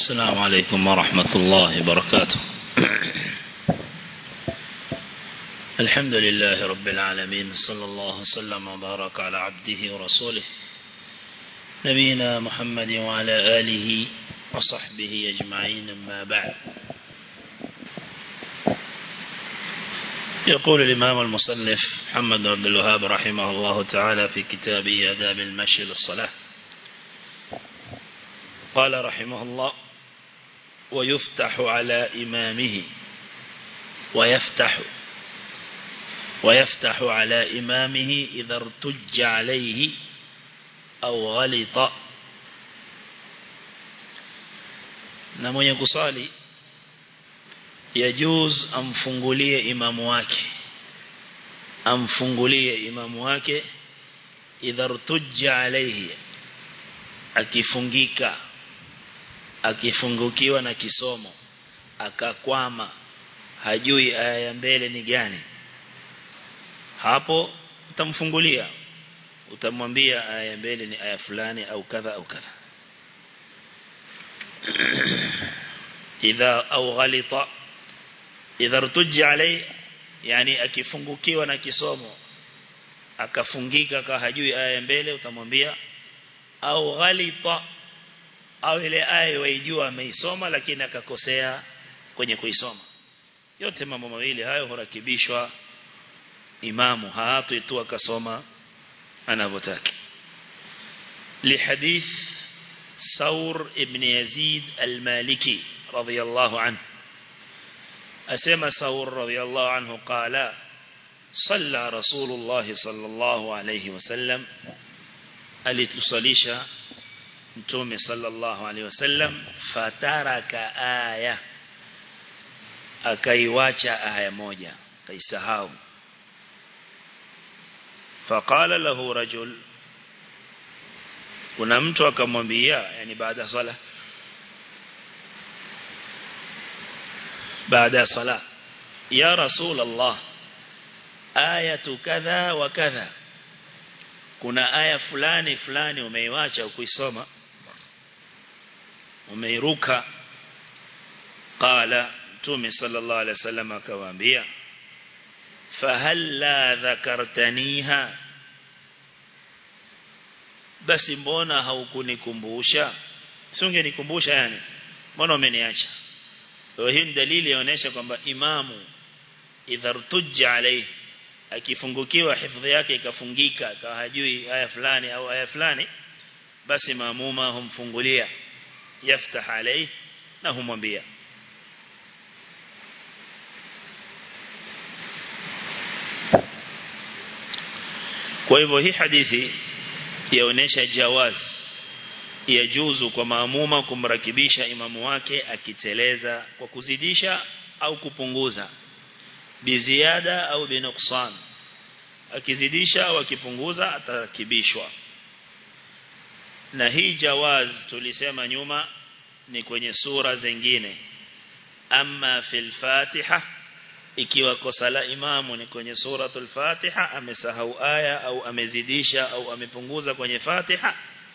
السلام عليكم ورحمة الله وبركاته الحمد لله رب العالمين صلى الله وسلم وبارك على عبده ورسوله نبينا محمد وعلى آله وصحبه أجمعين أما بعد يقول الإمام المصنف محمد عبد الوهاب رحمه الله تعالى في كتابه أداب المشي للصلاة قال رحمه الله ويفتح على إمامه ويفتح ويفتح على إمامه إذا ارتج عليه أو غلط na mwenye kusali yajuz amfungulie imamu wake amfungulie imamu wake idhartujja alayhi akifungika akifungukiwa na kisomo akakwama hajui aya ya mbele ni gani hapo utamfungulia utamwambia aya ya mbele ni aya fulani au kadha au kadha idha au ghalita idha rtujja alai yani akifungukiwa na kisomo akafungika ka hajui aya ya mbele utamwambia au ghalita au ile aya waijua ameisoma lakini akakosea kwenye kuisoma yote mambo mawili hayo hurakibishwa imamu haatwi tu akasoma anavyotaka لحديث ثور ابن يزيد المالكي رضي الله عنه أسمى ثور رضي الله عنه قال صلى رسول الله صلى الله عليه وسلم alitusalisha mtume sallallahu alaihi wasallam fataraka aya akaiwacha aya moja kaisahau faqala lahu rajul kuna mtu akamwambia yani baada ya sala baada ya sala ya rasul allah ayatu kadha wa kadha kuna aya fulani fulani umeiwacha ukuisoma umeiruka qala mtume sallallahu alaihi wasallam akawaambia fahalla dhakartaniha basi mbona haukunikumbusha usingenikumbusha yani mbona umeniacha kwa hiyo dalili inaonyesha kwamba imamu idhartujja alayhi akifungukiwa hifadhi yake ikafungika akawa hajui aya fulani au aya fulani basi maamuma humfungulia yaftah alayhi na humwambia kwa hivyo hii hadithi yaonesha jawaz yajuzu kwa maamuma kumrakibisha imamu wake akiteleza kwa kuzidisha au kupunguza biziada au binuksan akizidisha au akipunguza atarakibishwa na hii jawaz tulisema nyuma ni kwenye sura zingine ama fil fatiha ikiwa kosa la imamu ni kwenye suratul fatiha amesahau aya au amezidisha au amepunguza kwenye fatiha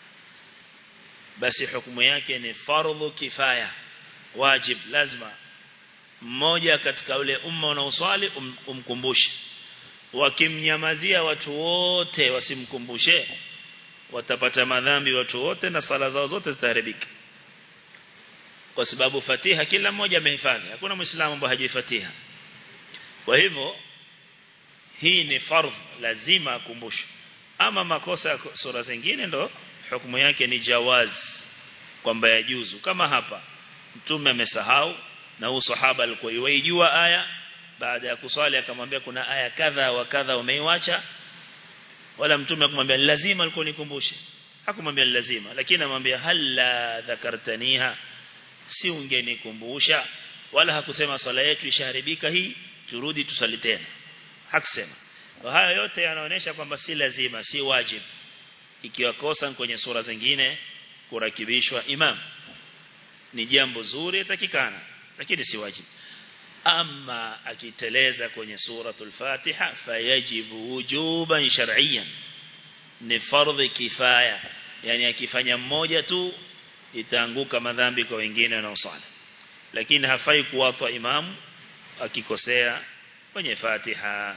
basi hukumu yake ni fardhu kifaya wajib lazima mmoja katika ule umma unaoswali um, umkumbushe wakimnyamazia watu wote wasimkumbushe watapata madhambi watu wote na sala zao zote zitaharibika kwa sababu fatiha kila mmoja amehifadhi hakuna muislamu ambaye hajui fatiha kwa hivyo hii ni fardh lazima akumbushwe ama makosa ya sura zingine ndo hukumu yake ni jawaz kwamba yajuzu kama hapa mtume amesahau na huyo sahaba alikuwa yuijua aya baada ya kuswali akamwambia kuna aya kadha wa kadha umeiacha wala mtume akamwambia lazima alikuwa nikumbushe hakumwambia lazima lakini amwambia halla dhakartaniha si ungenikumbusha wala hakusema swala yetu ishaharibika hii turudi tusali tena hakusema kwa haya yote yanaonyesha kwamba si lazima si wajib ikiwa kosa kwenye sura zingine kurakibishwa imam ni jambo zuri yatakikana lakini si wajib ama akiteleza kwenye suratul fatiha fayajibu wujuban shar'iyyan ni fardhi kifaya yani akifanya mmoja tu itaanguka madhambi kwa wengine wanaosali lakini hafai kuwatwa imamu akikosea kwenye Fatiha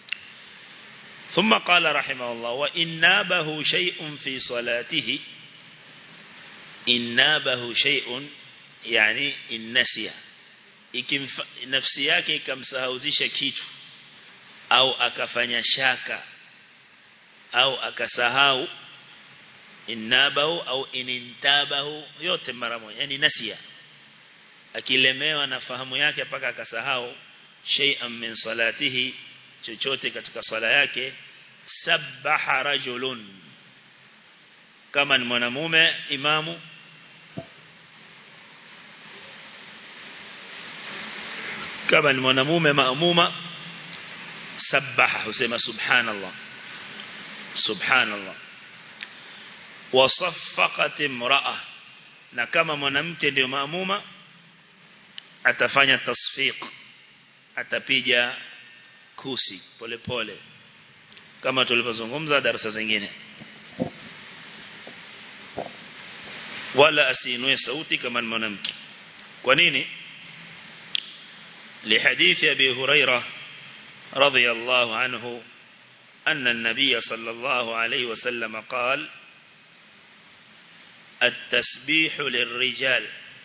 ثم قال رحمه الله وإن نابه شيء في صلاته إن نابه شيء يعني إن نسي nafsi yake ikamsahauzisha kitu au akafanya shaka au akasahau innabahu au inintabahu yote mara moja yani nasia akilemewa na fahamu yake mpaka akasahau shay'an min salatihi chochote katika swala yake sabbaha rajulun kama ni mwanamume imamu kama ni mwanamume maamuma sabbaha husema subhanallah subhanallah wasaffaqat imra'a na kama mwanamke ndio maamuma atafanya tasfiq atapiga kusi pole pole kama tulivyozungumza darasa zingine wala asiinue sauti kama mwanamke kwa nini لحديث أبي هريرة رضي الله عنه أن النبي صلى الله عليه وسلم قال التسبيح للرجال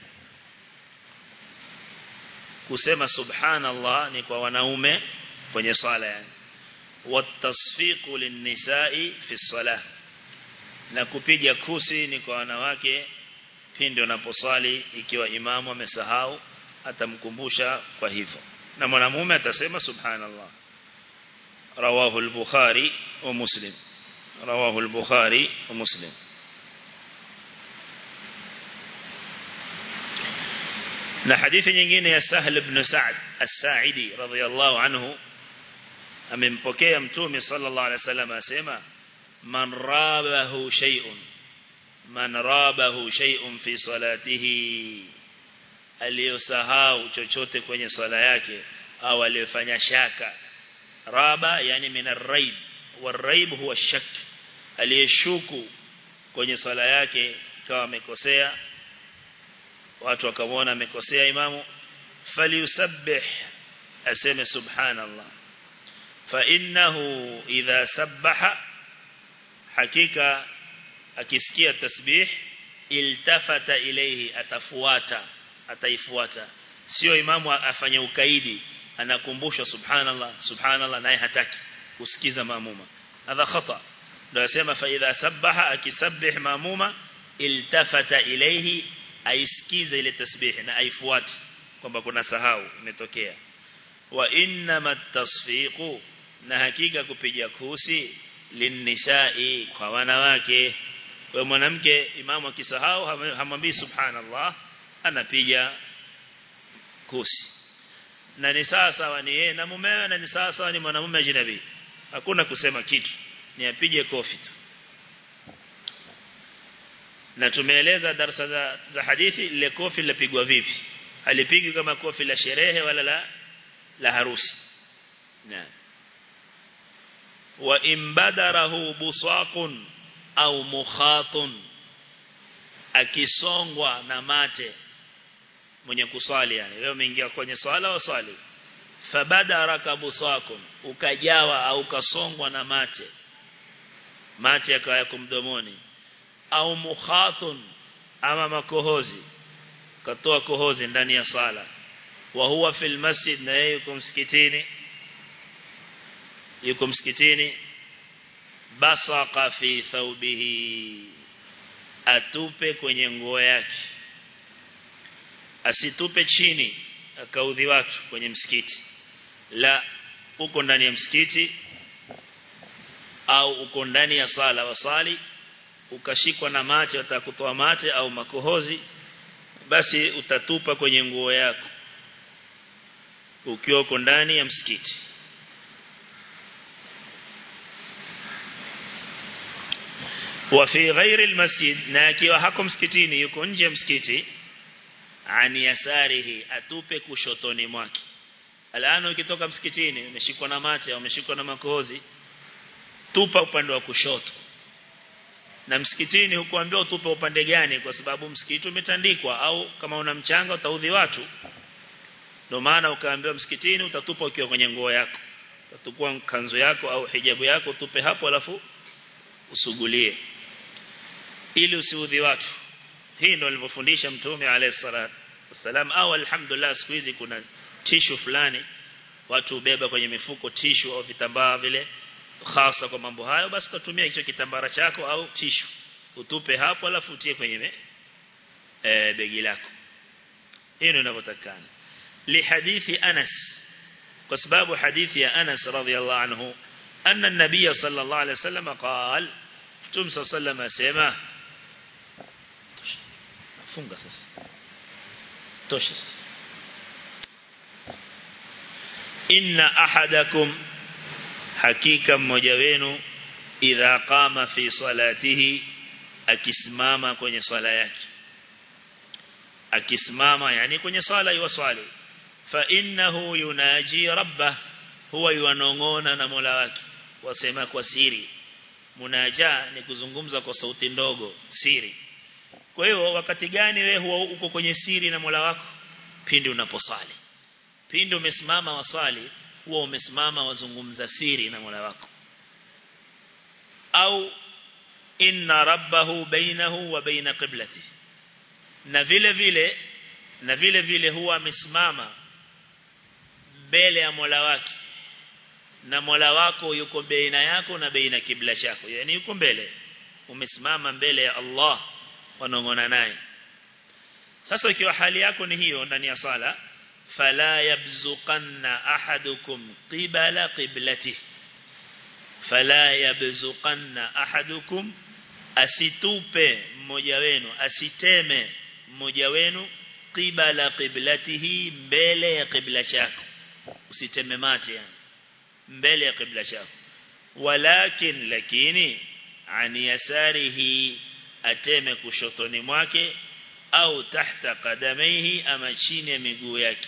kusema subhanallah ni kwa wanaume kwenye swala yani watasfiqu linnisa'i fi salah na kupiga kusi ni kwa wanawake pindi wanaposwali ikiwa imamu amesahau atamkumbusha kwa hivyo na mwanamume atasema subhanallah rawahu al-bukhari wa muslim rawahu al-bukhari wa muslim na hadithi nyingine ya Sahl ibn Sa'd as-Sa'idi radhiyallahu anhu amempokea mtume sallallahu alaihi wasallam asema man rabahu shay'un man rabahu shay'un fi salatihi aliyosahau chochote kwenye swala yake au aliyofanya shaka raba yani min ar-raib war-raib huwa shak aliyeshuku kwenye swala yake kawa amekosea watu wakamwona amekosea imamu falyusabbih aseme subhanallah fa innahu idha sabbaha hakika akisikia tasbih iltafata ilayhi atafuata ataifuata sio imamu afanye ukaidi anakumbusha subhanallah subhanallah naye hataki kusikiza maamuma hadha khata ndio yasema fa idha sabbaha akisabbih maamuma iltafata ilayhi aisikize ile tasbih na aifuate kwamba kuna sahau imetokea wa inna tasfiqu na hakika kupiga kusi linnisa'i kwa wanawake kwa mwanamke imamu akisahau hamwambii subhanallah anapiga kusi na ni sawa sawa ni yeye na mumewe na ni sawa sawa ni mwanamume ajnabi hakuna kusema kitu ni apige kofi tu na tumeeleza darasa za, za hadithi ile kofi lilipigwa vipi halipigwi kama kofi la sherehe wala la la harusi na wa imbadarahu busaqun au mukhatun akisongwa na mate mwenye kuswali yani leo umeingia kwenye swala au swali fabadaraka busaqun ukajawa au ukasongwa na mate mate yakawa yako mdomoni au mukhatun ama makohozi katoa kohozi ndani ya sala wa huwa fil masjid na yeye yuko msikitini yuko msikitini basaqa fi thawbihi atupe kwenye nguo yake asitupe chini akaudhi watu kwenye msikiti la uko ndani ya msikiti au uko ndani ya sala wasali ukashikwa na mate utakutoa mate au makohozi basi utatupa kwenye nguo yako ukiwa uko ndani ya msikiti wa fi ghairi almasjid na akiwa hako msikitini yuko nje ya msikiti ani yasarihi atupe kushotoni mwake alano ukitoka msikitini umeshikwa na mate au umeshikwa na makohozi tupa upande wa kushoto na msikitini hukuambiwa utupe upande gani kwa sababu msikiti umetandikwa au kama una mchanga utaudhi watu ndio maana ukaambiwa msikitini utatupa ukiwa kwenye nguo yako utatukua kanzu yako au hijabu yako utupe hapo alafu usugulie ili usiudhi watu hii ndio alivyofundisha mtume alayhi salatu wasalam au alhamdulillah siku hizi kuna tishu fulani watu ubeba kwenye mifuko tishu au vitambaa vile hasa kwa mambo hayo basi tutumia hicho kitambara chako au tishu utupe hapo alafu utie kwenye e, begi lako hii ndio inavyotakana li hadithi Anas kwa sababu hadithi ya Anas radhiallahu anhu anna an-nabiy sallallahu alayhi wasallam qala tum sallallahu asema funga sasa tosha sasa inna ahadakum hakika mmoja wenu idha qama fi salatihi akisimama kwenye swala yake akisimama yani kwenye swala yuwaswali fa innahu yunaji rabbah huwa yuanongona na Mola wake wasema kwa siri munaja ni kuzungumza kwa sauti ndogo siri kwa hiyo wakati gani wewe huwa uko kwenye siri na Mola wako pindi unaposali pindi umesimama waswali huwa umesimama wazungumza siri na Mola wako au inna rabbahu bainahu wa baina qiblati na vile vile na vile vile huwa amesimama mbele ya Mola wake na Mola wako yuko baina yako na baina kibla chako yani yuko mbele umesimama mbele ya Allah wanongona naye sasa ikiwa hali yako ni hiyo ndani ya sala fala yabzuqanna ahadukum qibala qiblatihi fala yabzuqanna ahadukum asitupe mmoja wenu asiteme mmoja wenu qibala qiblatihi mbele ya qibla chako usiteme mate yani mbele ya qibla chako walakin lakini ani yasarihi ateme kushotoni mwake au tahta qadamaihi ama chini ya miguu yake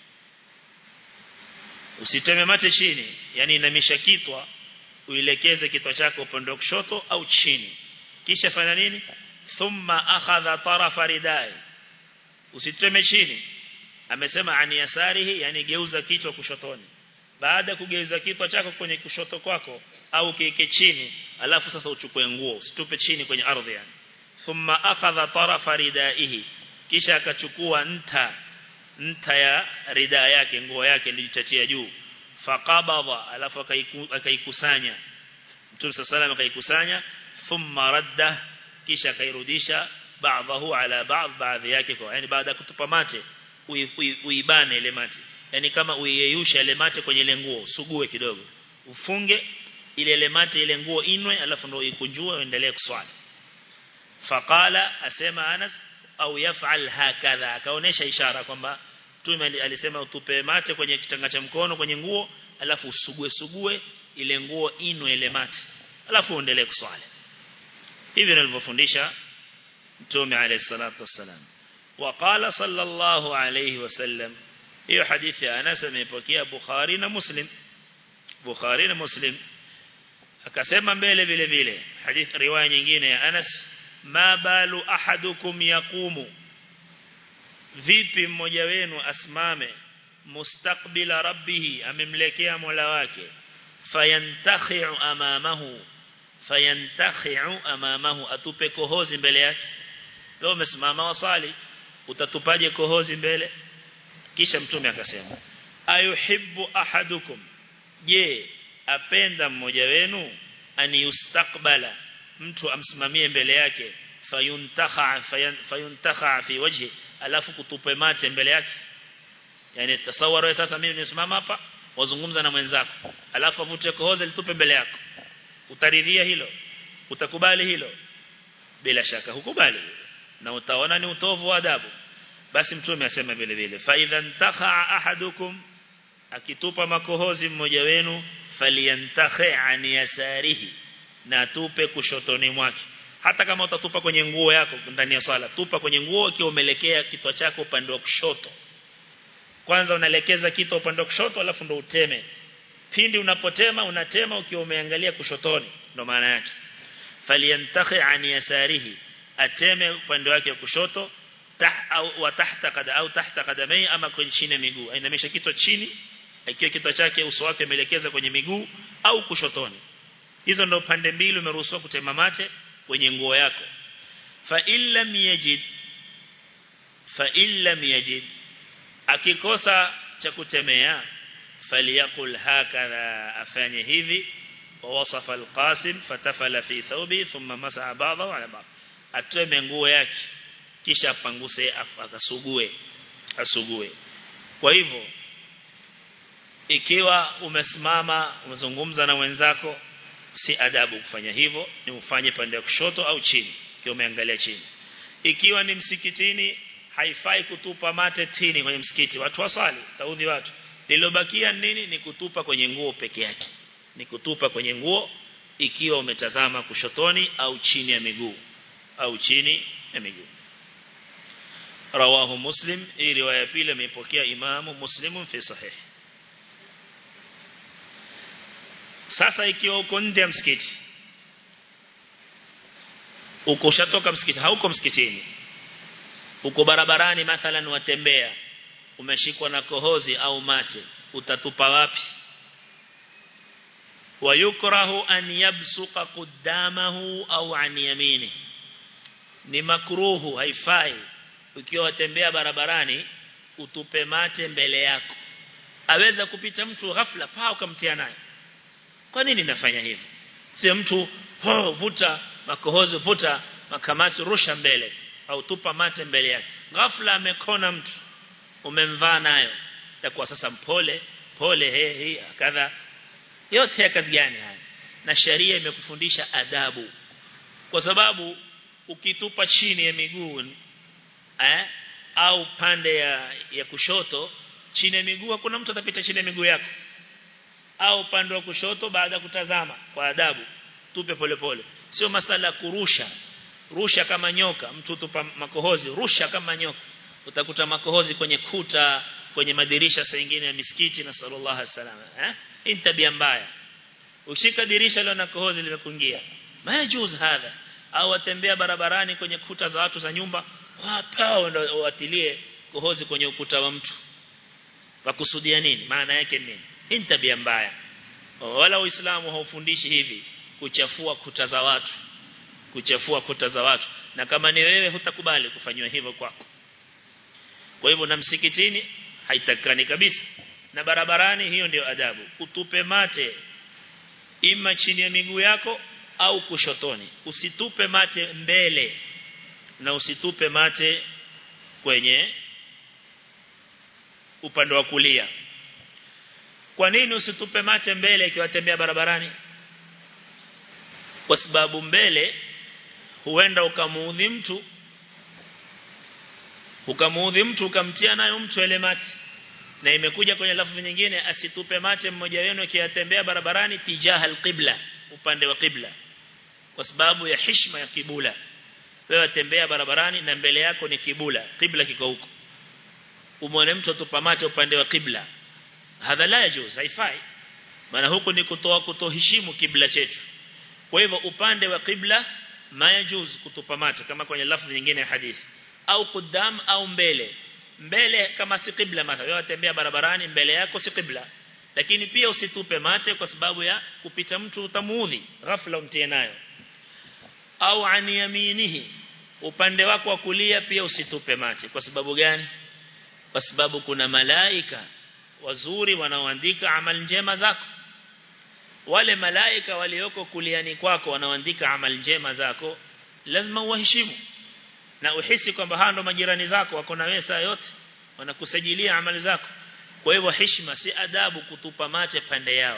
usiteme mate chini yani inamisha kitwa uilekeze kitwa chako upande wa kushoto au chini kisha fanya nini thumma akhadha tarafa ridai usiteme chini amesema ani yasarihi yani geuza kichwa kushotoni baada ya kugeuza kichwa chako kwenye kushoto kwako au kiike chini alafu sasa uchukue nguo usitupe chini kwenye ardhi yani thumma akhadha tarafa ridaihi kisha akachukua nta nta ya rida yake nguo yake iliyochachia juu faqabadha alafu akaikusanya Mtume sallallahu akaikusanya thumma radda kisha akairudisha baadhahu ala baadhi baadhi yake kwa yani baada ya kutupa mate uibane ile mate yani kama uiyeyusha ile mate kwenye ile nguo sugue kidogo ufunge ile ile mate ile nguo inwe alafu ndio ikunjue uendelee kuswali faqala asema Anas au yaf'al hakadha akaonesha ishara kwamba Mtume alisema utupe mate kwenye kitanga cha mkono kwenye nguo alafu usugue sugue ile nguo inwe ile mate alafu uendelee kuswali hivi nilivyofundisha Mtume alayhi salatu wassalam وقال صلى الله عليه وسلم hiyo hadithi ya Anas imepokea Bukhari na Muslim Bukhari na Muslim akasema mbele vile vile hadithi riwaya nyingine ya Anas ma balu ahadukum yaqumu vipi mmoja wenu asimame mustaqbila rabbih amemlekea Mola wake fayantakhi'u amamahu fayantakhi'u amamahu atupe kohozi mbele yake leo umesimama wasali utatupaje kohozi mbele kisha mtume akasema ayuhibbu ahadukum je apenda mmoja wenu ani yustaqbala mtu amsimamie mbele yake fayuntakha fayuntakha fi wajhi alafu kutupe mate mbele yake yani tasawara sasa mimi nisimama hapa wazungumza na mwenzako alafu avute kohozi litupe mbele yako utaridhia hilo utakubali hilo bila shaka hukubali na utaona ni utovu wa adabu basi mtume asema vile vile fa idhan takha ahadukum akitupa makohozi mmoja wenu falyantakhi an yasarihi na tupe kushotoni mwake hata kama utatupa kwenye nguo yako ndani ya swala tupa kwenye nguo ikiwa umelekea kitwa chako upande wa kushoto kwanza unaelekeza kitwa upande wa kushoto alafu ndo uteme pindi unapotema unatema ukiwa umeangalia kushotoni ndo maana yake falyantakhi an yasarihi ateme upande wake wa kushoto tah au wa tahta kada au tahta kadamai ama kwenye chini miguu ainamisha kichwa chini ikiwa kichwa chake uso wake umeelekeza kwenye miguu au kushotoni hizo ndo pande mbili umeruhusiwa kutema mate kwenye nguo yako fa illam yajid fa illam yajid akikosa cha kutemea faliyakul hakadha afanye hivi ووصف القاسم فتفل في ثوبه ثم مسح بعضه على بعض atoe nguo yake kisha apanguse akasugue asugue kwa hivyo ikiwa umesimama umezungumza na wenzako si adabu kufanya hivyo ni ufanye pande ya kushoto au chini ikiwa umeangalia chini ikiwa ni msikitini haifai kutupa mate chini kwenye msikiti watu wasali taudhi watu lilobakia nini ni kutupa kwenye nguo peke yake ni kutupa kwenye nguo ikiwa umetazama kushotoni au chini ya miguu au chini ya miguu rawahu muslim hii riwaya pili ameipokea imamu muslimu fi sahih sasa ikiwa uko nje ya msikiti uko shatoka msikiti hauko msikitini uko barabarani mathalan watembea umeshikwa na kohozi au mate utatupa wapi ويكره أن يبسق قدامه أو عن يمينه ni makruhu haifai ukiwa watembea barabarani utupe mate mbele yako aweza kupita mtu ghafla paa ukamtia naye kwa nini nafanya hivyo sio mtu ho vuta makohozi vuta makamasi rusha mbele au tupa mate mbele yake ghafla amekona mtu umemvaa nayo itakuwa sasa mpole pole he he kadha yote ya kazi gani haya na sharia imekufundisha adabu kwa sababu ukitupa chini ya miguu eh au pande ya, ya kushoto chini ya miguu hakuna mtu atapita chini ya miguu yako au upande wa kushoto baada kutazama kwa adabu tupe polepole pole. sio masala kurusha rusha kama nyoka mtu tupa makohozi rusha kama nyoka utakuta makohozi kwenye kuta kwenye madirisha saa nyingine ya misikiti na sallallahu alaihi wasallam eh hii tabia mbaya ushika dirisha leo na kohozi limekuingia majuz hadha au watembea barabarani kwenye kuta za watu za nyumba wapao ndio watilie kohozi kwenye ukuta wa mtu wakusudia nini maana yake nini hii tabia mbaya wala uislamu haufundishi hivi kuchafua kuta za watu kuchafua kuta za watu na kama ni wewe hutakubali kufanywa hivyo kwako kwa hivyo na msikitini haitakani kabisa na barabarani hiyo ndio adabu utupe mate ima chini ya miguu yako au kushotoni usitupe mate mbele na usitupe mate kwenye upande wa kulia kwa nini usitupe mate mbele ikiwa tembea barabarani kwa sababu mbele huenda ukamuudhi mtu ukamuudhi mtu ukamtia nayo mtu ile mate na imekuja kwenye lafzi nyingine asitupe mate mmoja wenu akiyatembea barabarani tijaha alqibla upande wa qibla kwa sababu ya heshima ya kibula wewe tembea barabarani na mbele yako ni kibula qibla kiko huko umwone mtu atupa mate upande wa qibla hadha la yajuz haifai maana huko ni kutoa kutoheshimu kibla chetu kwa hivyo upande wa qibla mayajuz kutupa mate kama kwenye lafzi nyingine ya hadithi au kudam au mbele mbele kama si qibla mathalan wewe tembea barabarani mbele yako si qibla lakini pia usitupe mate kwa sababu ya kupita mtu utamuudhi ghafla umtie nayo au an yaminihi upande wako wa kulia pia usitupe mate kwa sababu gani kwa sababu kuna malaika wazuri wanaoandika amal njema zako wale malaika walioko kuliani kwako wanaoandika amal njema zako lazima uwaheshimu na uhisi kwamba hao ndo majirani zako wako na wewe saa yote wanakusajilia amali zako kwa hivyo heshima si adabu kutupa mate pande yao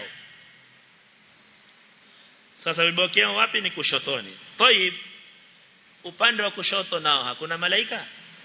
sasa vibokeo wapi ni kushotoni toib upande wa kushoto nao hakuna malaika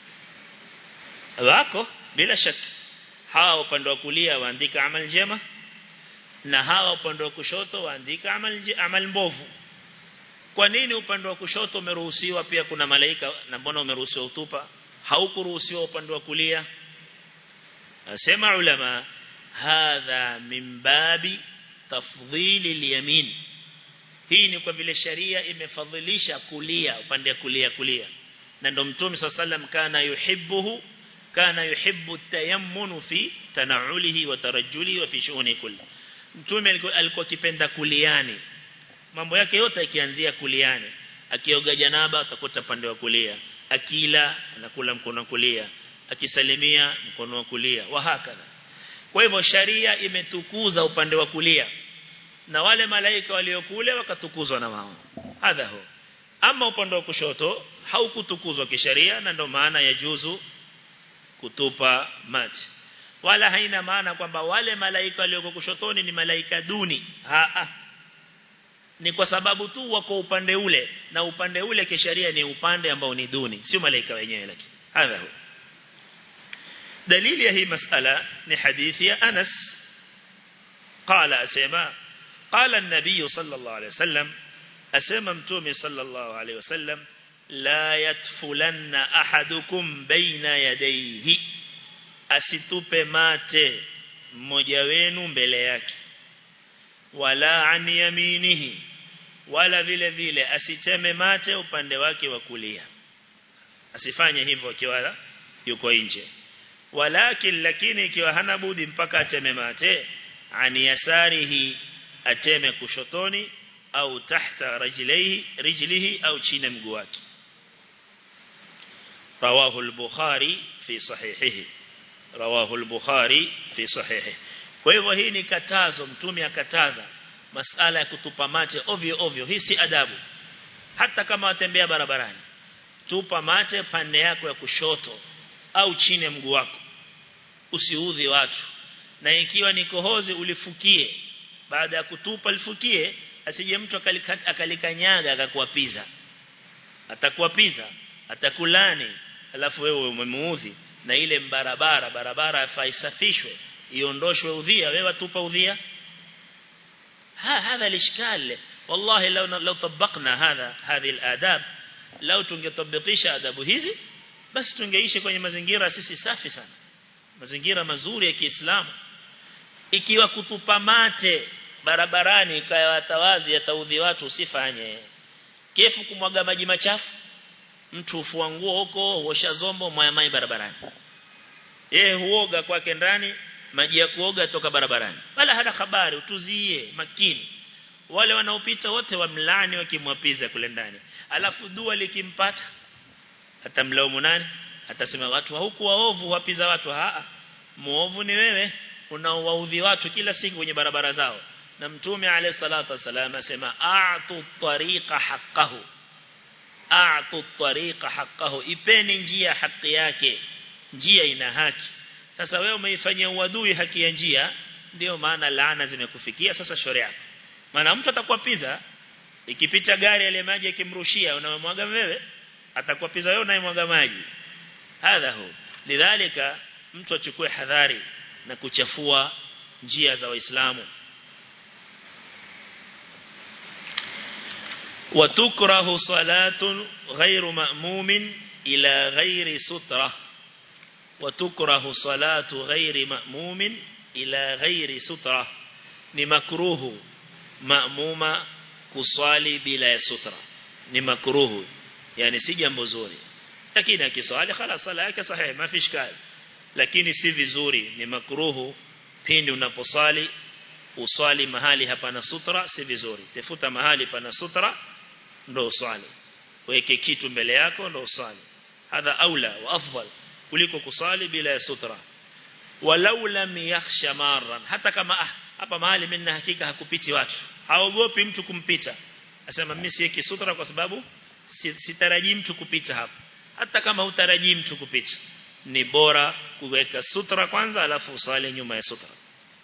wako bila shaka hawa upande wa kulia waandika amali njema na hawa upande wa kushoto waandika amali amali mbovu kwa nini upande wa kushoto umeruhusiwa pia kuna malaika na mbona umeruhusiwa utupa haukuruhusiwa upande wa kulia asema ulama hadha min babi tafdhili al-yamin hii ni kwa vile sharia imefadhilisha kulia upande wa kulia kulia na ndo mtume sallam kana yuhibbuhu kana yuhibbu tayammunu fi tanaulihi wa tarajjulihi wa fi shughuli kulli mtume alikuwa kipenda kuliani mambo yake yote yakianzia kuliani akioga janaba atakuta pande wa kulia akila anakula mkono wa kulia akisalimia mkono wa kulia wa hakadha kwa hivyo sharia imetukuza upande wa kulia na wale malaika waliokule wakatukuzwa na wao hadha ho ama upande wa kushoto haukutukuzwa kisheria na ndo maana ya juzu kutupa mati wala haina maana kwamba wale malaika walioko kushotoni ni malaika duni ha, ha. ni kwa sababu tu wako upande ule na upande ule kisheria ni upande ambao ni duni sio malaika wenyewe lakini hadha hu dalili ya hii masala ni hadithi ya Anas قال أسماء قال النبي صلى الله عليه وسلم أسمى متومي صلى الله عليه وسلم لا يتفلن أحدكم بين يديه asitupe mate mmoja wenu mbele yake wala an yaminihi wala vile vile asiteme mate upande wake wa kulia asifanye hivyo akiwa yuko nje walakin lakini ikiwa hana budi mpaka ateme mate an yasarihi ateme kushotoni au tahta rijlihi rijlihi au chini mguu wake rawahu al-bukhari fi sahihihi rawahu al-bukhari fi sahihihi kwa hivyo hii ni katazo mtume akataza masala ya kutupa mate ovyo ovyo hii si adabu hata kama watembea barabarani tupa mate pande yako ya kushoto au chini ya mguu wako usiudhi watu na ikiwa ni kohozi ulifukie baada ya kutupa lifukie asije mtu akalikanyaga akakuapiza atakuapiza atakulani alafu wewe umemuudhi na ile barabara barabara faisafishwe iondoshwe udhia wewe atupa udhia ha hadha الاشكال والله لو لو طبقنا هذا هذه الاداب لو tungetabikisha adabu hizi basi tungeishi kwenye mazingira sisi safi sana mazingira mazuri ya Kiislamu ikiwa kutupa mate barabarani kaya watawazi yataudhi watu usifanye kefu kumwaga maji machafu mtu ufua nguo huko huosha zombo mwayamai barabarani yeye huoga kwake ndani maji ya kuoga toka barabarani wala hana habari utuzie makini wale wanaopita wote wamlani wakimwapiza kule ndani alafu dua likimpata atamlaumu nani atasema watu huku waovu wapiza watu haa muovu ni wewe unaowaudhi watu kila siku kwenye barabara zao na mtume alayhi salatu wasallam asema a'tu tariqa haqqahu a'tu tariqa haqqahu ipeni njia haki yake njia ina haki sasa wewe umeifanyia uadui haki ya njia ndio maana laana zimekufikia sasa shauri yako maana mtu atakuapiza ikipita gari ile maji yakimrushia unamwaga wewe atakuapiza wewe unayemwaga maji hadha hu lidhalika mtu achukue hadhari na kuchafua njia za waislamu وتكره صلاة غير مأموم إلى غير سترة وتكره صلاة غير مأموم إلى غير سترة لمكروه مأموم كصالي بلا سترة لمكروه يعني si jambo zuri lakini akiswali خلاص sala yake sahihi ما في اشكال lakini si vizuri ni makruhu pindi unaposali uswali mahali hapana sutra si vizuri tafuta mahali pana sutra ndo uswali weke kitu mbele yako ndo uswali hadha aula wa afdal kuliko kusali bila ya sutra walau lam yakhsha marran hata kama ah hapa mahali mimi na hakika hakupiti watu haogopi mtu kumpita asema mimi siweki sutra kwa sababu sitarajii mtu kupita hapa hata kama hutarajii mtu kupita ni bora kuweka sutra kwanza alafu usali nyuma ya sutra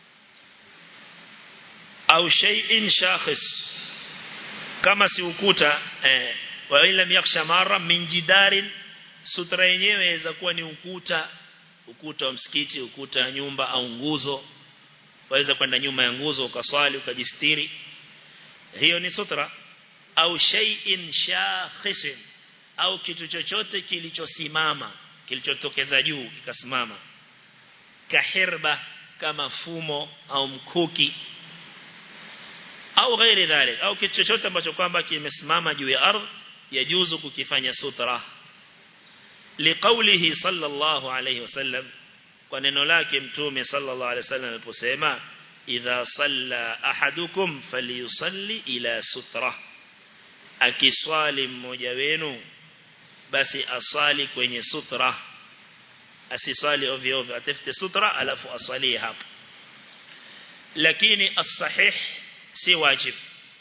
au shay'in shakhis kama si ukuta eh, wa ila yakhsha mara min jidarin sutra yenyewe inaweza kuwa ni ukuta ukuta wa msikiti ukuta wa nyumba au nguzo waweza kwenda nyuma ya nguzo ukaswali ukajistiri hiyo ni sutra au shay'in shakhisin au kitu chochote kilichosimama kilichotokeza juu kikasimama kahirba kama fumo au mkuki au ghairi dhalik au kitu chochote ambacho kwamba kimesimama juu ya ardhi yajuzu kukifanya sutra liqaulihi sallallahu alayhi wasallam kwa neno lake mtume sallallahu alayhi wasallam aliposema idha salla ahadukum falyusalli ila sutra akiswali mmoja wenu basi asali kwenye sutra asiswali ovyo ovyo atafute sutra alafu aswali hapo lakini as-sahih si wajib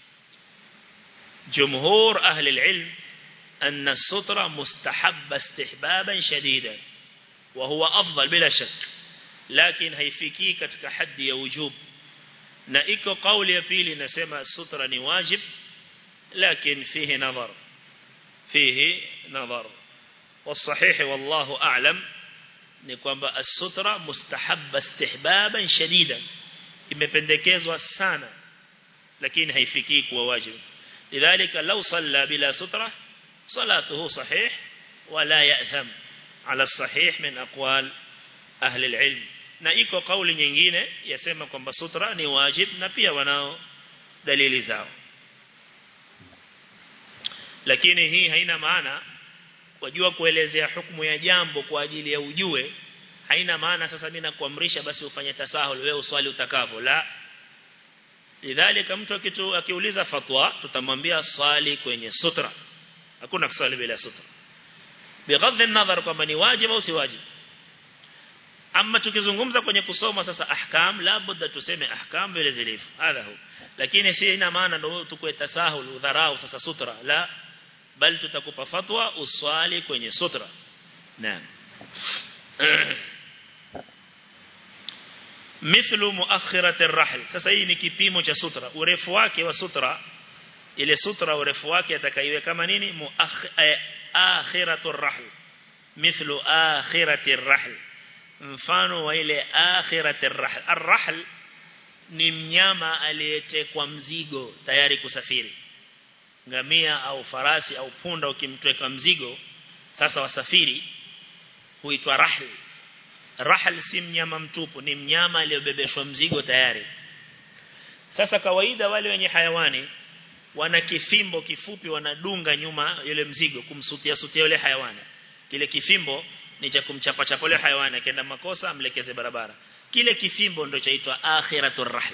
جمهور أهل العلم أن السترة مستحب استحبابا شديدا وهو أفضل بلا شك لكن هيفيكي كتك حد يوجوب نائك قول يبيلي نسمى السترة نواجب لكن فيه نظر فيه نظر والصحيح والله أعلم نكوان السترة مستحب استحبابا شديدا imependekezwa sana lakini haifikii kuwa wajibu لذلك لو صلى بلا سترة صلاته صحيح ولا يأثم على الصحيح من أقوال أهل العلم na iko kauli nyingine yasema kwamba sutra ni wajib na pia wanao dalili zao lakini hii haina maana wajua kuelezea hukumu ya jambo kwa ajili ya ujue haina maana sasa mimi nakuamrisha basi ufanye tasahul wewe uswali utakavyo la lidhalika mtu kitu akiuliza fatwa tutamwambia swali kwenye sutra hakuna kuswali bila sutra bighadhi an-nadhar kwamba ni wajibu au si wajibu ama tukizungumza kwenye kusoma sasa ahkam labda tuseme ahkam vile zilivyo hadha hu lakini si ina maana ndio tukue tasahul udharau sasa sutra la bal tutakupa fatwa uswali kwenye sutra naam mithlu muakhirati ar-rahl sasa hii ni kipimo cha sutra urefu wake wa sutra ile sutra urefu wake atakaiwe kama nini muakhiratu ar-rahl mithlu akhirati ar-rahl mfano wa ile akhirati ar-rahl ar-rahl ni mnyama aliyetekwa mzigo tayari kusafiri ngamia au farasi au punda ukimtweka mzigo sasa wasafiri huitwa rahl rahl si mnyama mtupu ni mnyama aliyobebeshwa mzigo tayari sasa kawaida wale wenye hayawani wana kifimbo kifupi wanadunga nyuma yule mzigo kumsutia sutia yule hayawani kile kifimbo ni cha kumchapa chapa yule hayawani akienda makosa amlekeze barabara kile kifimbo ndio chaitwa akhiratur rahl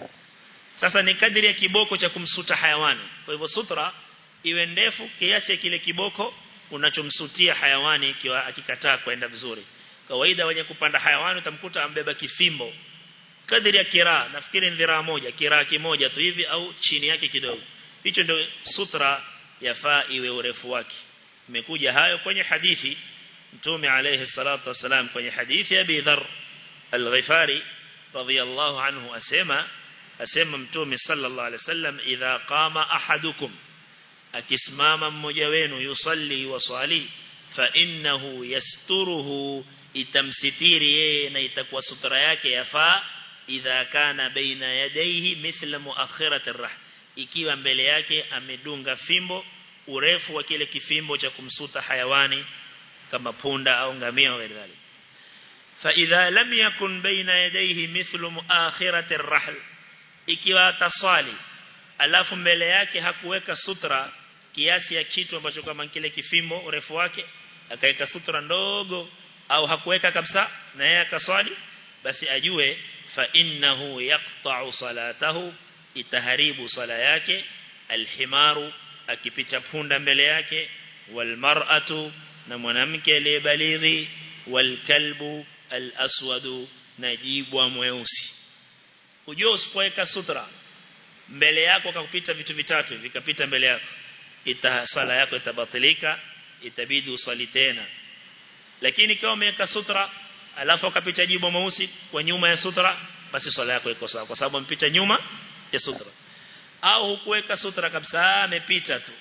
sasa ni kadiri ya kiboko cha kumsuta hayawani kwa hivyo sutra iwe ndefu kiasi kile kiboko unachomsutia hayawani ikiwa akikataa kwenda vizuri kawaida wenye kupanda hayawani utamkuta ambeba kifimbo kadiri ya kiraa nafikiri ni dhiraa moja kiraa kimoja tu hivi au chini yake kidogo hicho ndio sutra yafaa iwe urefu wake imekuja hayo kwenye hadithi mtume alayhi salatu wasalam kwenye hadithi ya Abi Dharr al-Ghifari radiyallahu anhu asema asema mtume sallallahu alayhi wasallam idha qama ahadukum akisimama mmoja wenu yusalli wa swali fa innahu yasturuhu itamsitiri yeye na itakuwa sutra yake yafaa idha kana baina yadayhi mithla muakhirati ar ikiwa mbele yake amedunga fimbo urefu wa kile kifimbo cha kumsuta hayawani kama punda au ngamia au kadhalika fa idha lam yakun baina yadayhi mithlu muakhirati ar ikiwa taswali alafu mbele yake hakuweka sutra kiasi ya kitu ambacho kama kile kifimbo urefu wake akaweka sutra ndogo au hakuweka kabisa na yeye akaswali basi ajue fa innahu yaqta'u salatahu itaharibu sala yake alhimaru akipita punda mbele yake walmar'atu na mwanamke aliyebalighi walkalbu alaswadu na jibwa mweusi ujue usipoweka sutra mbele yako kakupita vitu vitatu vikapita mbele yako ita sala yako itabatilika itabidi usali tena lakini kama umeweka sutra alafu akapita jibo mweusi kwa nyuma ya sutra basi swala yako iko sawa kwa sababu mpita nyuma ya sutra au hukuweka sutra kabisa amepita tu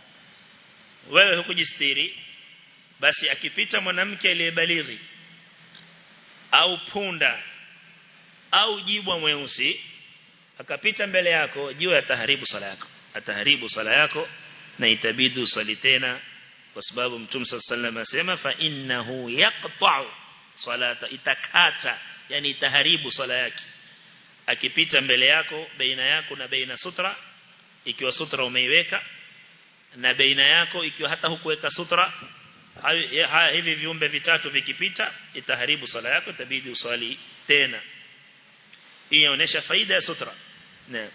wewe hukujistiri basi akipita mwanamke aliyebalighi au punda au jibwa mweusi akapita mbele yako jua ataharibu sala yako ataharibu sala yako na itabidi usali tena kwa sababu mtume sallallahu asema fa innahu yaqta'u salata itakata yani itaharibu sala yake akipita mbele yako baina yako na baina sutra ikiwa sutra umeiweka na baina yako ikiwa hata hukuweka sutra haya hivi viumbe vitatu vikipita itaharibu sala yako itabidi usali tena hii inaonyesha faida ya sutra naam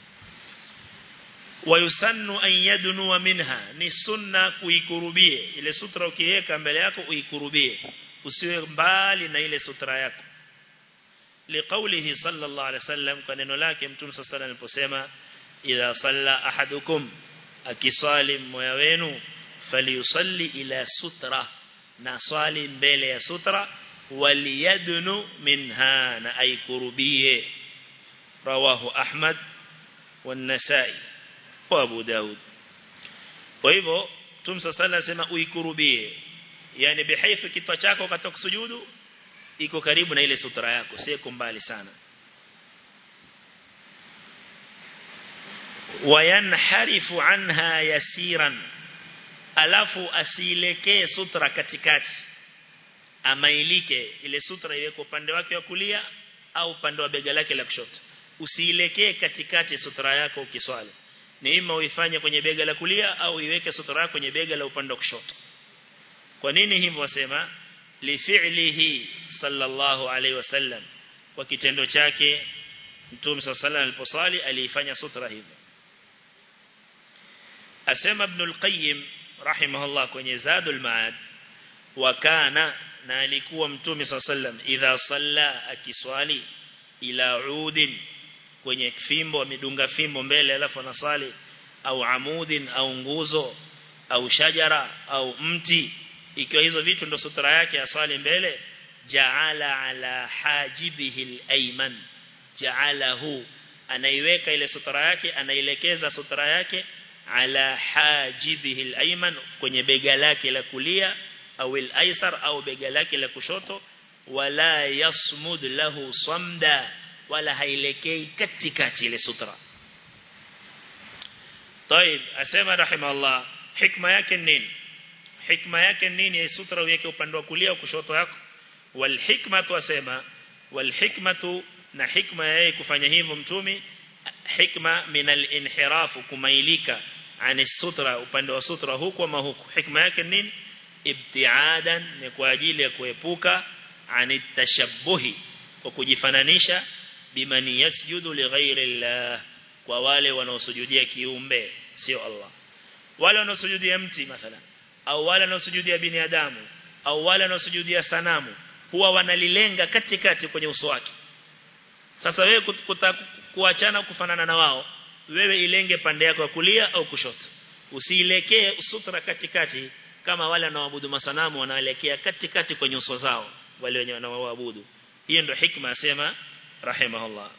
wayusannu an yadnu minha ni sunna kuikurubie ile sutra ukiweka mbele yako uikurubie usiwe mbali na ile sutra yako liqaulihi sallallahu alaihi wasallam kwa neno lake mtume sallallahu alaihi aliposema idha salla ahadukum akiswali mmoja wenu falyusalli ila sutra na swali mbele ya sutra waliyadnu minha na aikurubie rawahu ahmad والنسائي وابو داود kwa hivyo Mtume صلى الله عليه uikurubie yani bihaifu kichwa chako wakati kusujudu iko karibu na ile sutra yako sio mbali sana wayanharifu anha yasiran alafu asielekee sutra katikati amailike ile sutra iweke upande wake wa kulia au upande wa bega lake la kushoto usielekee katikati sutra yako ukiswali ni ima uifanye kwenye bega la kulia au iweke sutra yako kwenye bega la upande wa kushoto kwa nini hivyo wasema li fi'lihi sallallahu alaihi wasallam kwa kitendo chake mtume sallallahu aliposali aliifanya sutra hivyo asema ibn al-qayyim rahimahullah kwenye zadul maad wa kana na alikuwa mtume sallallahu idha salla akiswali ila udin kwenye fimbo amedunga fimbo mbele alafu anasali au amudin au nguzo au shajara au mti ikiwa hizo vitu ndo sutra yake aswali mbele ja'ala ala hajibihi al-ayman ja'alahu anaiweka ile sutra yake anailekeza sutra yake ala hajibihi al-ayman kwenye bega lake la kulia au al-aysar au bega lake la kushoto wala yasmud lahu samda wala hailekei katikati ile sutra طيب asema rahimahullah hikma yake nini hikma yake nini ya sutra uweke upande wa kulia au kushoto yako wal hikmatu asema wal hikmatu na hikma yake kufanya hivyo mtumi hikma min al inhiraf kumailika ani sutra upande wa sutra huku ama huku hikma yake nini ibtiadan ni kwa ajili ya kuepuka ani tashabbuhi kwa kujifananisha biman yasjudu li ghairi Allah kwa wale wanaosujudia kiumbe sio Allah wale wanaosujudia mti mathalan au wale wanaosujudia binadamu au wale wanaosujudia sanamu huwa wanalilenga katikati kwenye uso wake sasa wewe kuachana kufanana na wao wewe ilenge pande yako ya kulia au kushoto usiilekee sutra katikati kama wale wanaoabudu masanamu wanaelekea katikati kwenye uso zao wale wenye wanaoabudu hiyo ndio hikma asema rahimahullah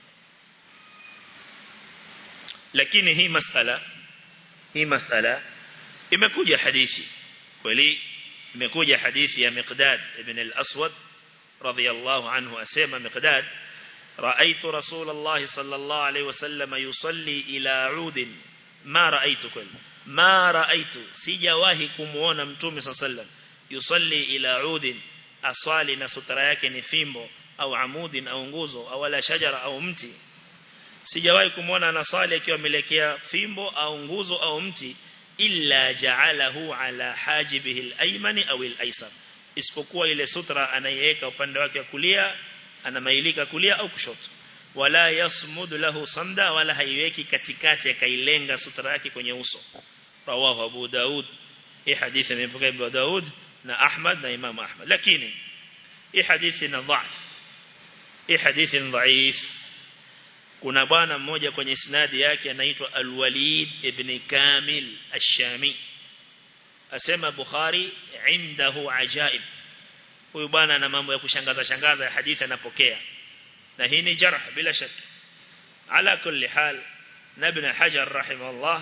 lakini hii masala hii masala imekuja hadithi kweli imekuja hadithi ya Miqdad ibn al-Aswad radiyallahu anhu asema Miqdad رأيت رسول الله صلى الله عليه وسلم يصلي إلى عود ما رأيت كل ما رأيت سجواهي كمونا متومي صلى الله عليه وسلم يصلي إلى عود أصالي نسطر yake ni fimbo au amudin au nguzo au wala shajara au mti sijawahi kumuona anasali akiwa amelekea fimbo au nguzo au mti illa ja'alahu ala hajibihi al-aymani au al-aysar isipokuwa ile sutra anaiweka upande wake wa kulia anamailika kulia au kushoto wala yasmud lahu samda wala haiweki katikati akailenga sutra yake kwenye uso rawahu abu daud hii hadithi imepokea abu daud na ahmad na imam ahmad lakini hii hadithi na dhaif hii hadithi dhaif kuna bwana mmoja kwenye isnadi yake anaitwa al-Walid ibn Kamil ash-Shami asema Bukhari indahu ajaib huyu bwana ana mambo ya kushangaza shangaza ya hadithi anapokea na hii ni jarh bila shaka ala kulli hal ibn Hajar rahimahullah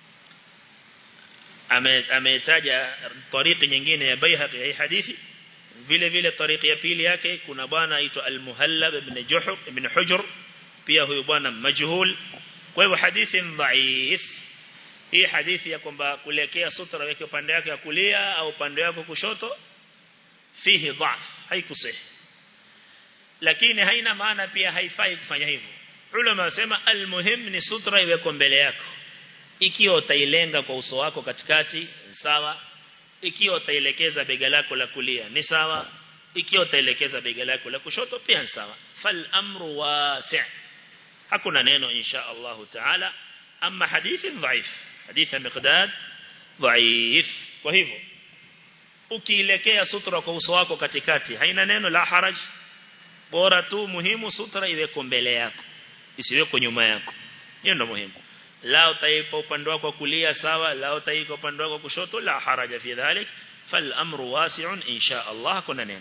ametaja tariki nyingine ya Baihaqi hii hadithi vile vile tariki ya pili yake kuna bwana aitwa al-Muhallab ibn Juhur ibn Hujr pia huyu bwana majhul kwa hivyo hadithi dhaif hii hadithi ya kwamba kulekea sutra weke upande wake wa kulia au upande wake kushoto fihi dhaf haikusahi lakini haina maana pia haifai kufanya hivyo ulama wasema almuhim ni sutra iweko mbele yako ikiwa utailenga kwa uso wako katikati sawa ikiwa utaelekeza bega lako la kulia ni sawa ikiwa utaelekeza bega lako la kushoto pia ni sawa fal amru wasi' hakuna neno insha Allah taala ama hadithi dhaif hadithi miqdad dhaif kwa hivyo ukielekea sutra kwa uso wako katikati haina neno la haraj bora tu muhimu sutra iweko mbele yako isiweko nyuma yako hiyo ndio muhimu la utaipa upande wako kulia sawa la utaipa upande wako kushoto la haraja fi dhalik fal amru wasi'un insha Allah kuna neno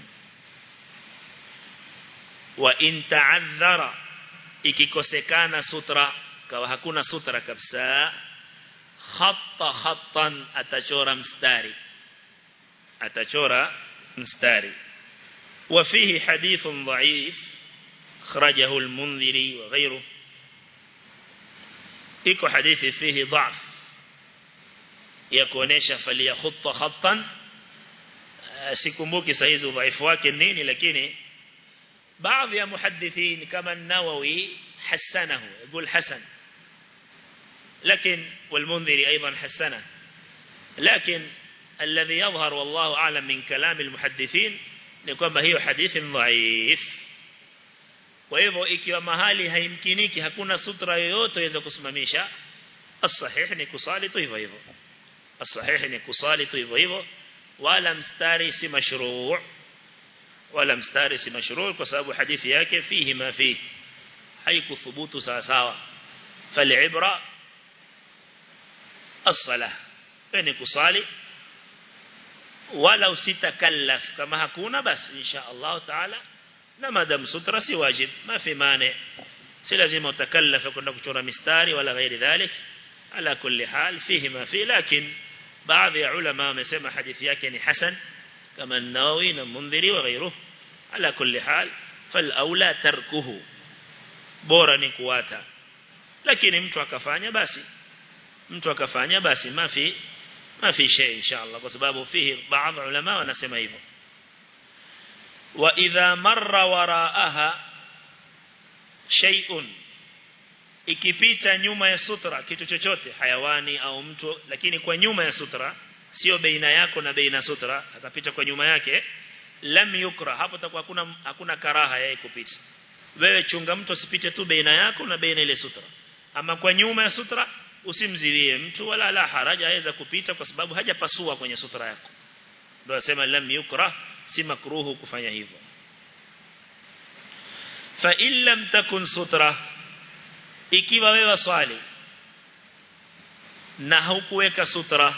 wa in ta'adhara ikikosekana sutra kawa hakuna sutra kabisa khatta khattan atachora mstari atachora mstari وفيه حديث ضعيف خرجه المنذري وغيره iko hadithi fihi dhaf ya kuonesha falia khutta khattan sikumbuki saizi udhaifu wake nini lakini baadhi ya muhaddithin kama an-Nawawi hasanahu يقول حسن لكن والمنذري أيضا حسنه لكن الذي يظهر والله أعلم من كلام المحدثين ni kwamba hiyo hadithi dhaif kwa hivyo ikiwa mahali haimkiniki hakuna sutra yoyote iweza kusimamisha as-sahih ni kusali tu hivyo hivyo as-sahih ni kusali tu hivyo hivyo wala mstari si mashruu wala mstari si mashruu kwa sababu hadithi yake fihi ma fihi haikuthubutu sawa sawa falibra as-salah ni kusali wala usitakallaf kama hakuna basi insha Allah taala na madam sutra si wajib ma fi mane si lazima utakallafa kwenda kuchora mistari wala ghairi dhalik ala kulli hal fihi ma fi lakin baadhi ya ulama wamesema hadithi yake ni hasan kama an-Nawawi na Mundhiri wa ghairuhu ala kulli hal fal aula tarkuhu bora ni kuata lakini mtu akafanya basi mtu akafanya basi mafi ما في شيء إن شاء الله بسبب فيه بعض علماء ونسمى hivyo وإذا مر وراءها شيء ikipita nyuma ya sutra kitu chochote hayawani au mtu lakini kwa nyuma ya sutra sio baina yako na baina sutra akapita kwa nyuma yake lam yukra hapo takuwa hakuna hakuna karaha yeye kupita wewe chunga mtu asipite tu baina yako na baina ile sutra ama kwa nyuma ya sutra usimziwie mtu wala la haraja aweza kupita kwa sababu hajapasua kwenye sutra yako ndio asema lam yukra si makruhu kufanya hivyo fa in lam takun sutra ikiwa wewe swali na hukuweka sutra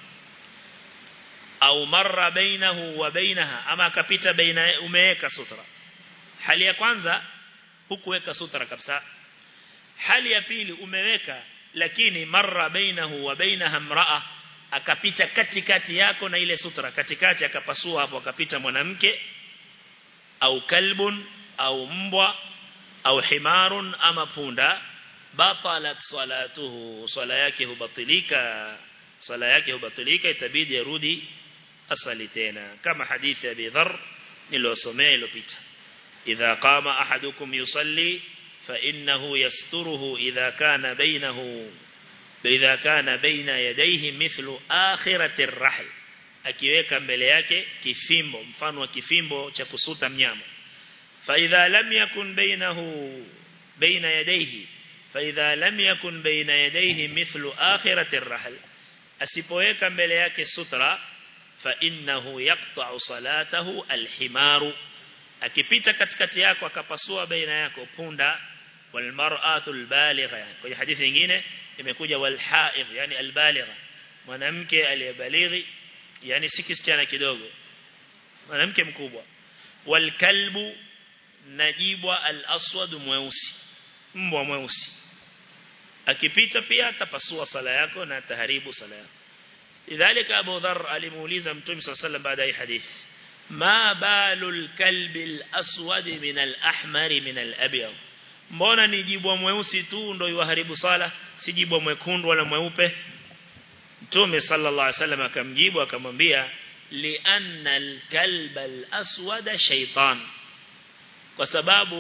au marra bainahu wa bainaha ama akapita baina umeweka sutra hali ya kwanza hukuweka sutra kabisa hali ya pili umeweka lakini marra bainahu wa bainaha mraa akapita katikati yako na ile sutra katikati akapasua hapo akapita mwanamke au kalbun au mbwa au himarun ama punda batalat salatuhu sala yake hubatilika sala yake hubatilika itabidi arudi asali tena kama hadithi ya Abi Dharr nilosomea iliyopita idha qama ahadukum yusalli فإنه يستره إذا كان بينه إذا كان بين يديه مثل آخرة الرحل akiweka mbele yake kifimbo mfano wa kifimbo cha kusuta mnyama fa idha lam yakun bainahu baina yadayhi fa idha lam yakun baina yadayhi mithlu akhirati ar-rahl asipoweka mbele yake sutra fa innahu yaqta'u salatahu al-himaru akipita katikati yako akapasua baina yako punda walmar'atu albaligha kwenye hadithi nyingine imekuja walhaid yani albaligha mwanamke aliyebalighi yani si kisichana kidogo mwanamke mkubwa walkalbu najibwa alaswad mweusi mbwa mweusi akipita pia atapasua sala yako na ataharibu sala yako lidhalika Abu Dharr alimuuliza Mtume صلى الله عليه وسلم baada ya hadithi ma balul kalbi alaswad min alahmar min alabyad mbona ni jibwa mweusi tu ndio yuharibu sala si jibwa mwekundu wala mweupe Mtume sallallahu alaihi wasallam akamjibu akamwambia lianna alkalba alaswad shaytan kwa sababu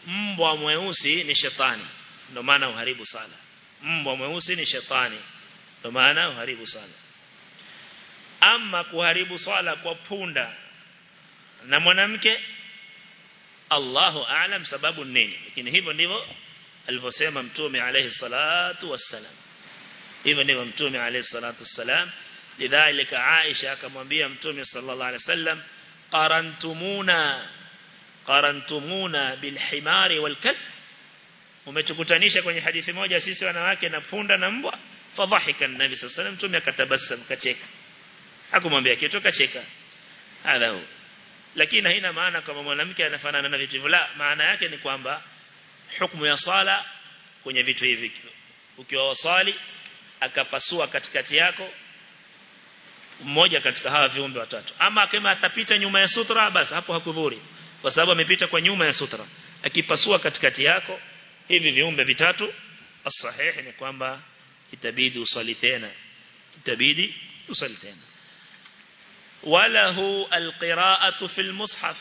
mbwa mweusi ni shetani ndio maana uharibu sala mbwa mweusi ni shetani ndio maana uharibu sala ama kuharibu swala kwa punda na mwanamke Allahu aalam sababu nini lakini hivyo ndivyo alivyosema mtume alayhi salatu wassalam hivyo ndivyo mtume alayhi salatu wassalam lidhalika Aisha akamwambia mtume sallallahu alayhi wasallam qarantumuna qarantumuna bilhimari walkalb umetukutanisha kwenye hadithi moja sisi wanawake na punda na mbwa fadhahika nabi sallallahu alayhi wasallam mtume akatabasam kacheka hakumwambia kitu kacheka hadha hu lakini haina maana kama mwanamke anafanana na vitu hivyo la maana yake ni kwamba hukumu ya sala kwenye vitu hivi ukiwa wasali akapasua katikati yako mmoja katika hawa viumbe watatu ama kama atapita nyuma ya sutra basi hapo hakudhuri kwa sababu amepita kwa nyuma ya sutra akipasua katikati yako hivi viumbe vitatu as-sahih ni kwamba itabidi usali tena itabidi usali tena وله القراءة في المصحف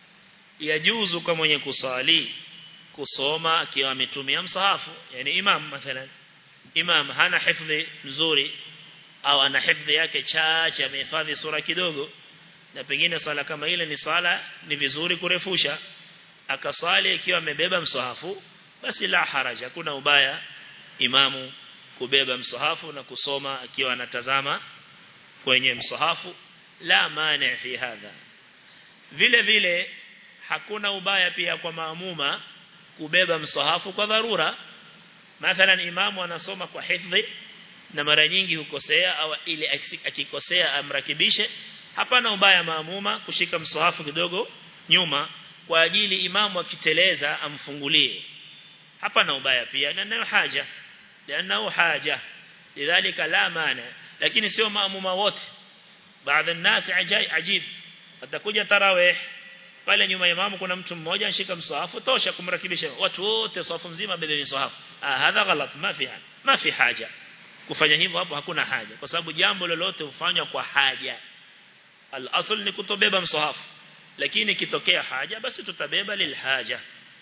يجوز كما يكسالي kusoma akiwa ametumia msahafu yani imam mathalan imam hana hifdhi nzuri au ana hifdhi yake chache amehifadhi sura kidogo na pengine sala kama ile ni sala ni vizuri kurefusha akasali ikiwa amebeba msahafu basi la haraja kuna ubaya imamu kubeba msahafu na kusoma akiwa anatazama kwenye msahafu la mani fi hadha vile vile hakuna ubaya pia kwa maamuma kubeba msahafu kwa dharura mathalan imamu anasoma kwa hifdhi na mara nyingi hukosea au ile akikosea amrakibishe hapana ubaya maamuma kushika msahafu kidogo nyuma kwa ajili imamu akiteleza amfungulie hapana ubaya pia na nayo haja لانه haja lidhalika la maana lakini sio maamuma wote baadhi الناس عجيب atakuja tarawih pale nyuma ya imamu kuna mtu mmoja anashika msahafu tosha kumrakibisha watu wote safu mzima bebe msahafu ah hadha ghalat ma fi ma fi haja kufanya hivyo hapo hakuna haja kwa sababu jambo lolote hufanywa kwa haja al-asl ni kutobeba msahafu lakini kitokea haja basi tutabeba lilhaja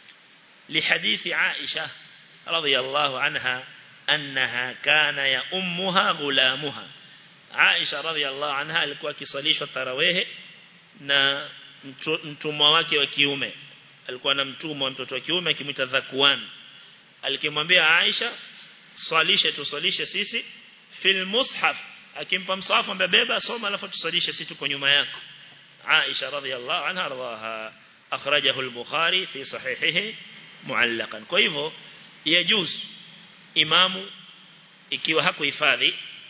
لحديث عائشة رضي الله عنها أنها كان يا أمها غلامها Aisha radhiallahu anha alikuwa akisalishwa tarawehe na mtumwa wake wa kiume alikuwa na mtumwa mtoto wa kiume akimwita Dhakwan alikimwambia Aisha swalishe tuswalishe sisi fil mushaf akimpa msahafu mbebeba soma alafu tuswalishe sisi tuko nyuma yako Aisha radhiallahu anha radhaha akhrajahu al-Bukhari fi sahihihi muallaqan kwa hivyo yajuz imamu ikiwa hakuhifadhi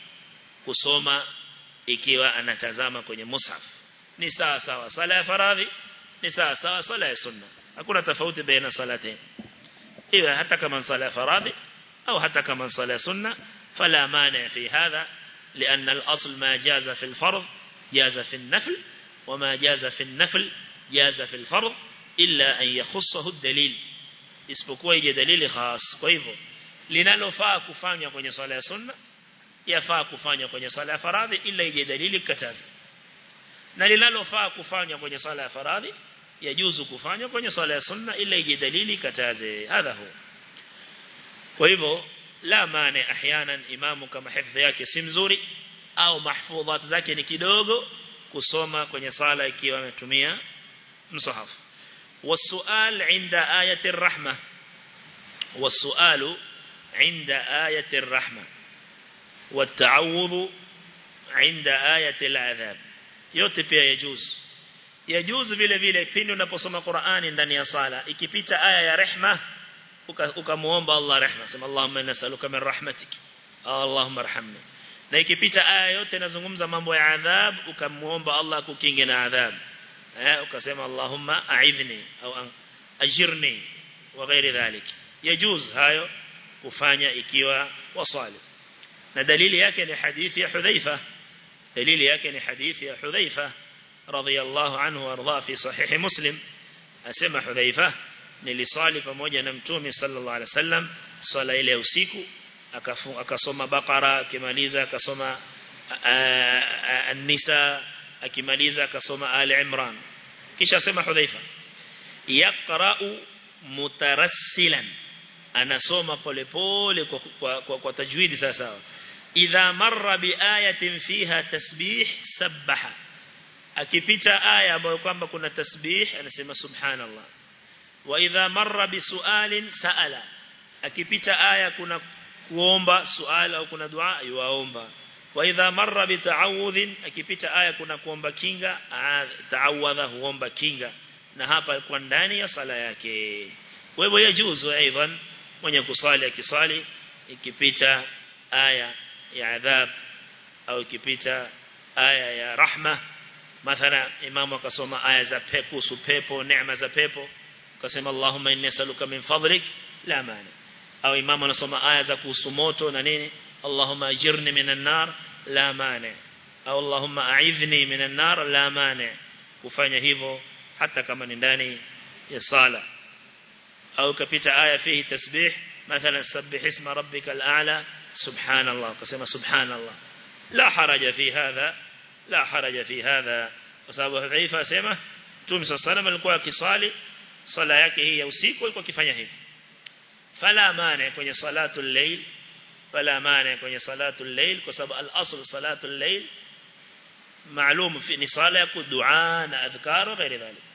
kusoma ikiwa anatazama kwenye mushaf ni sawa sawa sala ya faradhi ni sawa sawa sala ya sunna hakuna tofauti baina salatain iwe hata kama sala ya faradhi au hata kama sala ya sunna fala mani fi hadha لأن الأصل ما جاز في الفرض جاز في النفل وما جاز في النفل جاز في الفرض إلا أن يخصه الدليل isipokuwa ije dalili khas kwa hivyo linalofaa kufanywa kwenye swala ya sunna yafaa kufanywa kwenye swala ya faradhi ila ije dalili kataza na linalofaa kufanywa kwenye swala ya faradhi yajuzu kufanywa kwenye swala ya sunna ila ije dalili kataze hadha hu kwa hivyo la maana ahyanan imamu kama hifdhi yake si mzuri au mahfudhat zake ni kidogo kusoma kwenye sala ikiwa ametumia msahafu والسؤال عند آية الرحمة والسؤال عند آية الرحمة والتعوذ عند آية العذاب yote pia yajuz yajuz vile vile pindi unaposoma Qur'ani ndani ya sala ikipita aya ya rehma ukamuomba Allah rehma sema Allahumma nas'aluka min rahmatik Allahumma arhamni na ikipita aya yote inazungumza mambo ya adhab ukamuomba Allah kukinge na adhab eh ukasema Allahumma a'idhni au ajirni wa ghairi dhalik yajuz hayo kufanya ikiwa wasali na dalili yake ni hadithi ya Hudhaifa dalili yake ni hadithi ya Hudhaifa radhiyallahu anhu warda fi sahih Muslim asema Hudhaifa nilisali pamoja na mtume sallallahu alaihi wasallam swala ile ya usiku akasoma Baqara akimaliza akasoma An-Nisa akimaliza akasoma Ali Imran kisha asema Hudhaifa yaqra'u mutarassilan anasoma polepole kwa, kwa, kwa, kwa tajwidi sawa idha marra bi ayatin fiha tasbih sabbaha akipita aya ambayo kwamba kuna tasbih anasema subhanallah wa idha marra bi sualin saala akipita aya kuna kuomba suali au kuna dua yuaomba wa idha marra bi ta'awudhin akipita aya kuna kuomba kinga ta'awadha huomba kinga na hapa kwa ndani ya sala yake kwa hivyo yajuzu aidan mwenye kusali akisali ikipita aya ya adhab au ikipita aya ya rahma mathala imamu akasoma aya za pepo supepo neema za pepo akasema Allahumma inni as'aluka min fadlik la mani au imamu anasoma aya za kuhusu moto na nini Allahumma ajirni minan nar la mani au Allahumma a'idhni minan nar la mani kufanya hivyo hata kama ni ndani ya sala au kapita aya fihi tasbih mathalan sabbih isma rabbikal a'la subhanallah kasema subhanallah la haraja fi hadha la haraja fi hadha kwa sababu Hudhaifa asema Mtume sallallahu alikuwa akisali sala yake hii ya usiku alikuwa akifanya hivi fala maana kwenye salatu al-layl fala maana kwenye salatu al-layl kwa sababu al-asl salatu al-layl maalum fi ni sala ya dua na adhkar na ghairi dhalik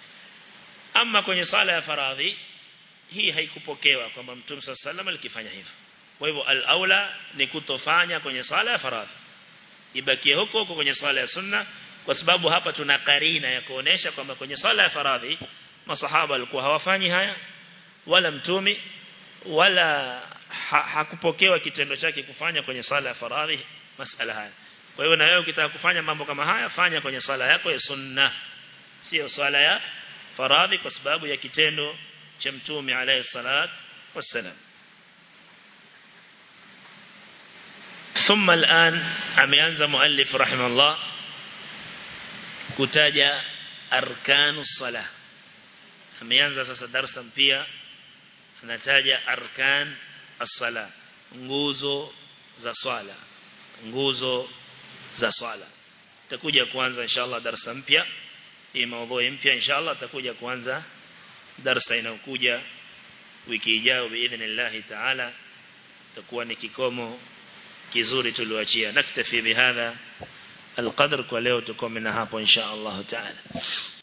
ama kwenye sala ya faradhi hii haikupokewa kwamba Mtume sallallahu alaihi alikifanya hivyo kwa hivyo al-aula ni kutofanya kwenye sala ya faradhi ibakie huko huko kwenye sala ya sunna kwa sababu hapa tuna karina ya kuonesha kwamba kwenye sala ya faradhi masahaba walikuwa hawafanyi haya wala mtumi wala ha, hakupokewa kitendo chake kufanya kwenye sala ya faradhi masala haya kwa hiyo na wewe ukitaka kufanya mambo kama haya fanya kwenye sala yako ya sunna sio sala ya faradhi kwa sababu ya kitendo cha mtume alayhi salat wassalam ثم الآن ameanza muallif rahimahullah kutaja arkanu salah ameanza sasa darasa mpya anataja arkan as-sala nguzo za swala nguzo za swala takuja kuanza inshallah darasa mpya hii maudhui mpya inshallah takuja kuanza darasa inayokuja wiki ijayo biidhnillah taala takuwa ni kikomo kizuri tuliyoachia naktafi bihadha القدر kwa leo tukomena hapo insha Allah taala